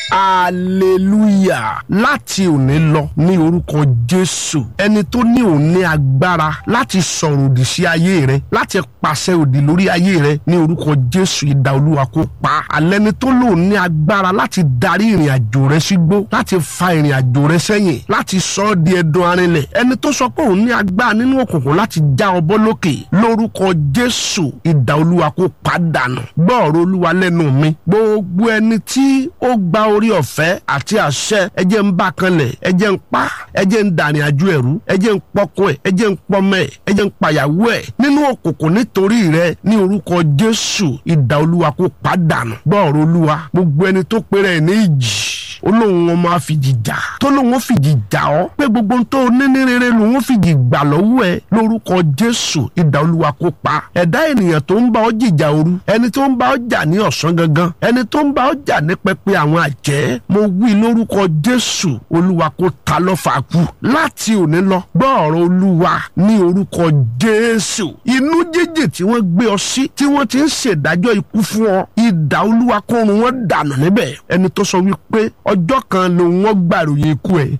hallelujah láti òní lọ ní orúkọ jésù ẹni tó ní òun ní agbára láti sọ̀rọ̀ òdì sí ayé rẹ láti pàṣẹ òdì lórí ayé rẹ ní orúkọ jésù ìdá olúwa kó pa alẹ́ni tó lòun ní agbára láti darí ìrìn àjò rẹ sígbó láti fa ìrìn àjò rẹ sẹ́yìn láti sọ ọ́ di ẹdun arinlẹ̀ ẹni tó sọ pé òun ní agbára nínú òkùnkùn láti já ọ bọ́ lókè lórúkọ jésù ìdá olúwa kó pa dànù gbọ́ ọ̀rọ̀ olúwa lẹ́nu mi gbogbo ẹni tí ó gba orí ọ̀fẹ́ àti àṣẹ ẹjẹ́ ń bá kanlẹ̀ ẹjẹ́ ń pa ẹjẹ́ ń dàrin àjò ẹ̀rú ẹjẹ́ ń pọkọ ẹ̀ ẹjẹ́ ń pọmọ ẹ̀ ẹjẹ́ ń pàyàwó ẹ̀ nínú òkùnkùn nítorí rẹ ní orúkọ jésù ìdá olúwa kó pa dànù gbọ́ ọ̀rọ̀ olúwa gbogbo ẹni tó pèrè ẹ̀ ní ìjì olóhùn wọn máa fìjì jà tó lóhùn wọn fìjì jà ọ pé gbogbo ohun tó ní ní rere lòun fìjì gbà lọ́wọ́ ẹ lórúkọ jésù ìdá olúwa kó pa ẹ̀dá ènìyàn tó ń bá ọ jìjà òru ẹni tó ń bá ọ jà ní ọ̀sán gangan ẹni tó ń bá ọ jà ní pẹpẹ àwọn àjẹ́ mo wí lórúkọ jésù olúwa kó ta lọ́fà kú láti òní lọ gbọ́ ọ̀rọ̀ olúwa ní orúkọ jésù inú jíjì tí wọ́n gbé ọ sí tí wọ́n ti ń ṣèdájọ́ ikú fún ọ ìdá olúwa kó run wọn dànù níbẹ̀ ẹni tó sọ wípé ọjọ́ kan ló wọ́n gbàròyìn ikú ẹ̀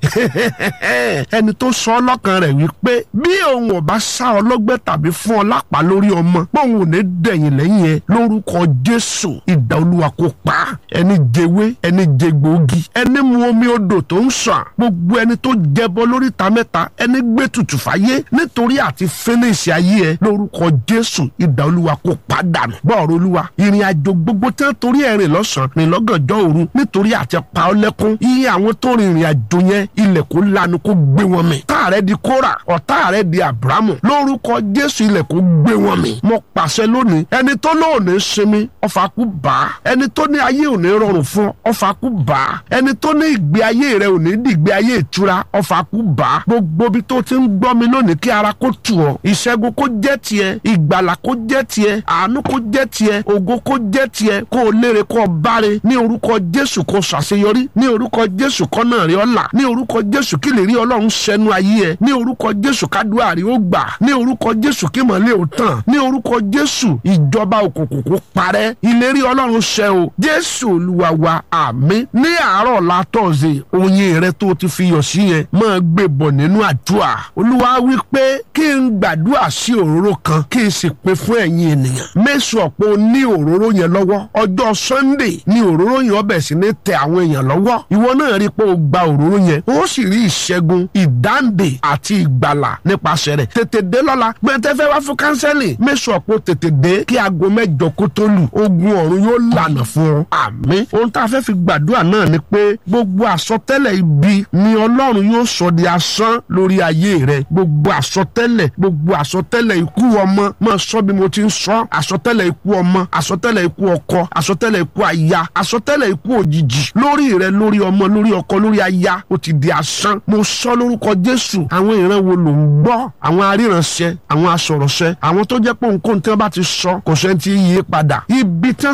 ẹni tó sọ ọlọ́kan rẹ̀ wípé bí òun ò bá sá ọlọ́gbẹ́ tàbí fún ọ lápá lórí ọmọ bóun ò ní dẹ̀yìn lẹ́yìn ẹ lórúkọ jésù ìdá olúwa kó pa ẹni jẹwé ẹni jẹgbòógì ẹni mu omi odò tó ń sàn gbogbo ẹni tó jẹbọ lórí ta mẹ́ta ẹni gbé tutù fáyé nítorí àti fínísì ayé ẹ lórúkọ jésù ìdá olúwa kó pa dànù bọ́ọ̀rọ̀ olúwa ìrìn àjò gbogbo tí wọ́n torí ẹ̀rìn lọ́sàn-án rìn lọ́gànjọ́ òru nítorí àti pa ọ lẹ́kún iye àwọn tó rìnrìn àjò yẹn ilẹ̀ kó lanu kó gbé wọn mì tá rẹ di kóra ọ̀tá rẹ di abrahamu lórúkọ jésù ilẹ̀ kó gbé wọn mì mo pàṣẹ lónìí ẹni tó lóòní sinmi ọfà kú bá ẹni tó ní ayé òní rọrùn fún ọfà kú bá ẹni tó ní ìgbé ayé rẹ òní dìgbé ayé ìtura ọfà kú bá gbogbo bí tó ti ń gbọ́ mi lónìí kí ara kó tù ọ́ ìṣẹ́gun kó jẹ́ tiẹ̀ ìgbàlà kó jẹ́ tiẹ̀ àánú kó jẹ́ tiẹ̀ ògo kó jẹ́ tiẹ̀ kó o léèrè kó o báre ní orúkọ jésù kó o ṣàṣeyọrí ní orúkọ jésù kọ́nà rí ọ̀la ní orúkọ jésù kí lè rí ọlọ́run ṣẹnu ayé ẹ ní orúkọ jésù kádùá rí ó gbà ní orúkọ jésù kí mọ̀lẹ́ ò tàn ní orúkọ jésù ìjọba òkùnkùn kó parẹ́ ìlérí ọlọ́run ṣẹ o jésù olúwa wa àmín ní àárọ̀ látọ̀ọ̀sẹ̀ oyin rẹ tó ti fi yọ̀ sí yẹn máa gbé bọ̀ nínú àdúrà olúwa wí pé kí n gbàdúrà sí òróró kan kí n sì pín fún ẹ̀yin ènìyàn mẹ́sàn ọ̀pọ̀ ní òróró yẹn lọ́wọ́ ọjọ́ sunday ní òróró yẹn ọbẹ̀ sí ní tẹ àwọn èèyàn lọ́wọ́ ìwọ náà rí i pé o gba òróró yẹn o sì rí ìṣẹ́gun ìdáǹdè àti ìgbàlà nípasẹ̀ rẹ̀ tètè dé lọ́la gbẹ̀ntẹ́fẹ́ wá fún kánsẹ́lì mẹ́sàn ọ̀pọ̀ tètè dé kí aago mẹ́jọ kó tó lù ogun ọ̀run yóò lànà fún ọ àmín ohun tá a fẹ́ fi gbàdúrà náà ni pé gbogbo àsọtẹ́lẹ̀ ibi ni ọlọ́run yóò sọ di asán lórí ayé rẹ gbogbo àsọtẹ́lẹ̀ gbogbo àsọtẹ́lẹ̀ ikú ọmọ máa sọ bí mo ti ń sọ àsọtẹ́lẹ̀ ikú ọmọ àsọtẹ́lẹ̀ ikú ọkọ àsọtẹ́lẹ̀ ikú aya àsọtẹ́lẹ̀ ikú òjijì lórí rẹ lórí ọmọ lórí ọkọ lórí aya ó ti di asán mo sọ lórúkọ jésù àwọn ìran wo ló ń gbọ́ àwọn aríranṣẹ àwọn asọ̀rọ̀ṣẹ àwọn tó jẹ́ pé nǹkan tí wọ́n bá ti sọ kò sẹ́ni tí yí padà ibi tí